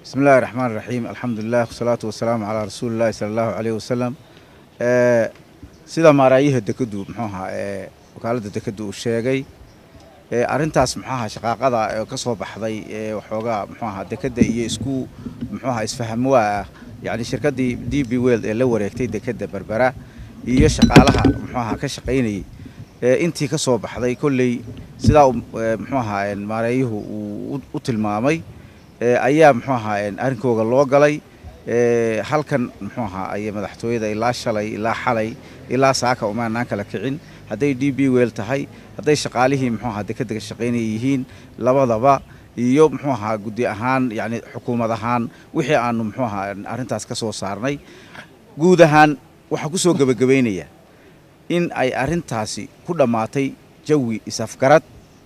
bismi illahi raxmaan raxiim alxamdulilah wasalaatu wasalaamu calaa rasuulillahi sala allahu caleyh wasalam sida maaraayaha dekeddu muxuu ahaa ee wakaaladda dekeddu uu sheegay arrintaas muxuu ahaa shaqaaqada ee ka soo baxday ee waxoogaa muxuu ahaa dekedda iyo isku muxuu ahaa isfahamwaa ah yacni shirkaddii d b weld ee la wareegtay dekedda berbera iyo shaqaalaha muxuu ahaa ka shaqaynayay intii ka soo baxday kolley sidaa muxuu ahaa maareeyuhu uu u tilmaamay ayaa muxuu ahaa arrinkooga loo galay halkan muxuu ahaa ay madaxtooyada ilaa shalay ilaa xalay ilaa saaka umaanaan kala kicin hadday d b wel tahay hadday shaqaalihii muxuu ahaa dekedda ka shaqaynaya yihiin labadaba iyo muxuu ahaa guddi ahaan yacni xukuumad ahaan wixii aanu muxuu ahaa arrintaas ka soo saarnay guud ahaan waxaan ku soo gebagabaynaya in ay arrintaasi ku dhammaatay jawi isafgarad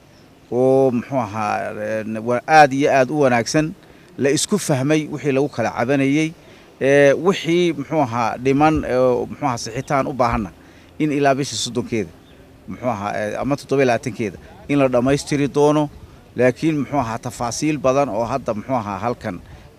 oo muxuu ahaa aad iyo aad u wanaagsan la isku fahmay wixii lagu kala cabanayey wixii muxuu ahaa dhiman muxuu ahaa sixitaan u baahanna in ilaa bisha soddonkeeda muxuu ahaa ama toddoba labaatankeeda in la dhammaystiri doono laakiin muxuu ahaa tafaasiil badan oo hadda muxuu ahaa halkan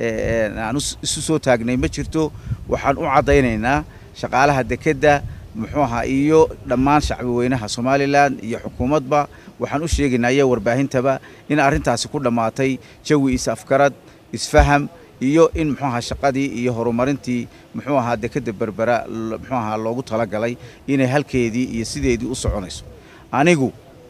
aan isu soo taagnay ma jirto waxaan u caddaynaynaa shaqaalaha dekedda muxuu ahaa iyo dhammaan shacbi weynaha somalilan iyo xukuumadba waxaan u sheegaynaa iyo warbaahintaba in arrintaasi ku dhammaatay jawi is-afgarad isfaham iyo in muxuu ahaa shaqadii iyo horumarintii muxuu ahaa dekedda berbera muxuu ahaa loogu talagalay inay halkeedii iyo sideedii u soconayso anigu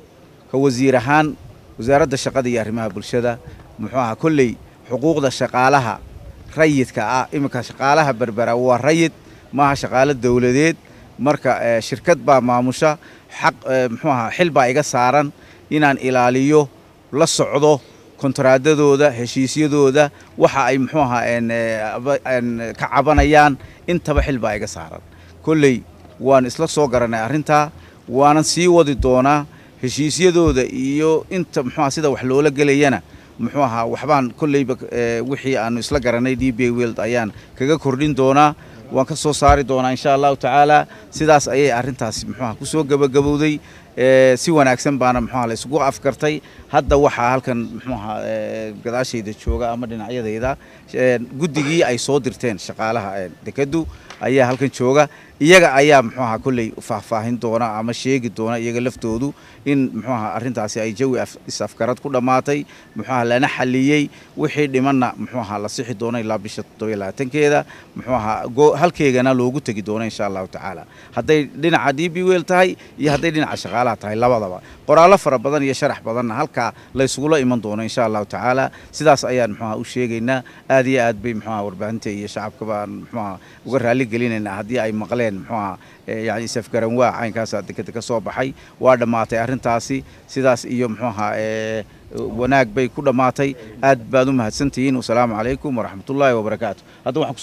ka wasiir ahaan wasaaradda shaqada iyo arrimaha bulshada muxuu ahaa kolley xuquuqda shaqaalaha rayidka ah iminka shaqaalaha berbera waa rayid maaha shaqaalo dowladeed marka shirkad baa maamusha xaq muxuu ahaa xil baa iga saaran inaan ilaaliyo la socdo kontraadadooda heshiisyadooda waxa ay muxuu ahaa ka cabanayaan intaba xil baa iga saaran kolley waan isla soo garanay arrintaa waanan sii wadi doonaa heshiisyadooda iyo inta muxuu aha sida wax loola gelayana muxuu ahaa waxbaan kolleyba wixii aanu isla garanay d b weld ayaan kaga kordhin doonaa waan ka soo saari doonaa insha allahu tacaala sidaas ayay arrintaasi muxuuaha ku soo gebagabowday si wanaagsan baana muxuaha la isugu afkartay hadda waxaa halkan muxuuaha gadaashayda jooga ama dhinacyadayda guddigii ay soo dirteen shaqaalaha dekeddu ayaa halkan jooga iyaga ayaa muxuu ahaa kolley faahfaahin doona ama sheegi doona iyaga laftoodu in muxuu ahaa arrintaasi ay jawi is-afgarad ku dhammaatay muxuu ahaa lana xaliyey wixii dhimanna muxuu ahaa la sixi doona ilaa bisha toddobiyo labaatankeeda muxuu ahaa halkeegana loogu tegi doono insha allahu tacaala hadday dhinaca d b wel tahay iyo hadday dhinaca shaqaalaha tahay labadaba qoraallo fara badan iyo sharax badanna halkaa la ysugula iman doono insha allahu tacaala sidaas ayaan muxuu ahaa u sheegaynaa aad iyo aad bay muxuu ahaa warbaahinta iyo shacabka baan muxuu ahaa uga raalli gelinaynaa haddii ay maqleen muxuu ahaa yani isafgaran waa caynkaasaa dekeda ka soo baxay waa dhammaatay arrintaasi sidaas iyo muxuu ahaa wanaag bay ku dhammaatay aad baad u mahadsantihiin wasalaamu calaykum waraxmatullaahi wabarakaatu